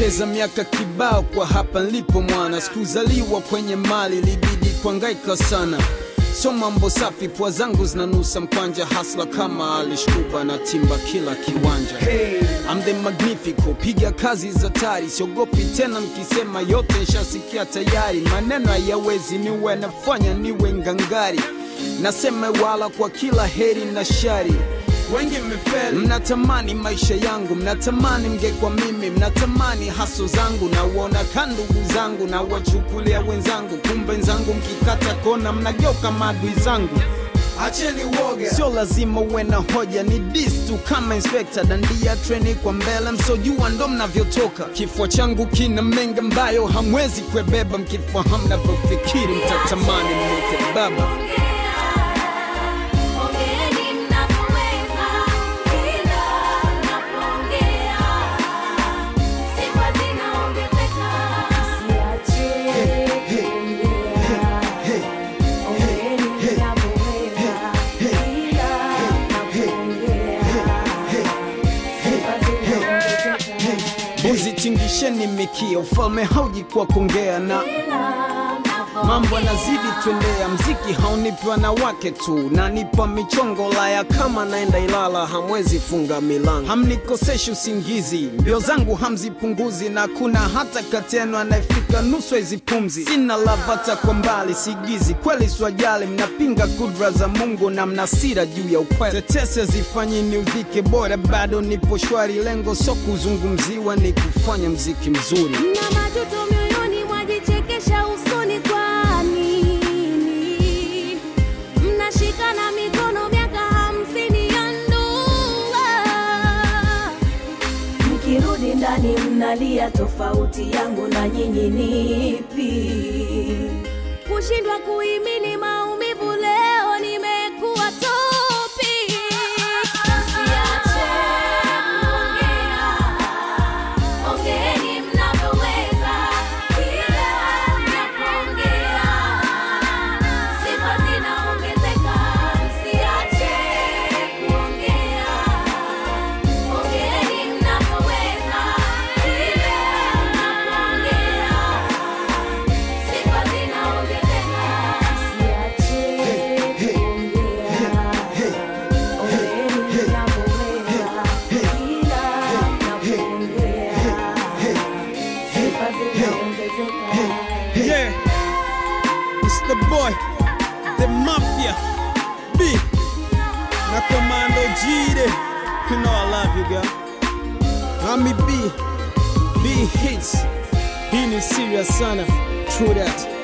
Nimepoteza miaka kibao kwa hapa nilipo mwana, sikuzaliwa kwenye mali, libidi kuangaika sana. So mambo safi, pua zangu zinanusa mkwanja, hasla kama alishkuba na timba kila kiwanja. I'm the magnifico, piga kazi za tari, siogopi tena mkisema yote nshasikia tayari. Maneno hayawezi niwe nafanya niwe ngangari, nasema wala kwa kila heri na shari wengi mmefeli, mnatamani maisha yangu, mnatamani mngekwa mimi, mnatamani haso zangu, na uona ka ndugu zangu na wachukulia wenzangu, kumbe nzangu mkikata kona mnageuka maadui zangu. Acheni uoga. Sio lazima uwe na hoja, ni dis tu kama inspector, dandia treni kwa mbele, msojua ndo mnavyotoka. Kifua changu kina mengi ambayo hamwezi kuebeba, mkifahamu navyofikiri mtatamani mwite baba. Ongeeni mnapoweza, ila mnapoongea sifa zinaongezeka. Msiache kuongea. Ongeeni mnapoweza, ila mnapoongea sifa zinaongezeka. Mbuzi tingisheni mikia, ufalme hauji kwa kuongea na Ila mambo yanazidi twendea, mziki haunipi wanawake tu, nanipa michongo laya kama naenda Ilala, hamwezi funga milango, hamnikoseshi usingizi, mbio zangu hamzipunguzi, na kuna hata kati yenu anayefika nusu hizi pumzi. Sina lavata kwa mbali, sigizi kweli, swajali, mnapinga kudra za Mungu na mnasira juu ya ukweli. Tetese zifanyi niudhike, bora bado nipo shwari, lengo so kuzungumziwa, ni kufanya mziki mzuri. Mna majuto mioyoni, mwajichekesha usoni, kwa nini mnashikana mikono miaka hamsini ya ndoa? Mkirudi ndani mnalia, tofauti yangu na nyinyi nipi? Kushindwa kuhimili maumivu, leo nimekuwa topi. Msiache kuongea. Ongeeni mnavyoweza, ila mnapoongea sifa zinaongezeka. Msiache kuongea. Ongeeni mnavyoweza, ila mnapoongea sifa zinaongezeka. Msiache kuongea. Ongeeni mnavyoweza, ila mnapoongea sifa zinaongezeka. Yeah, it's the boy, the mafia, B, na Commando Jide. You know I love you, girl. Mami B, B hits. Hii ni serious sana, true that.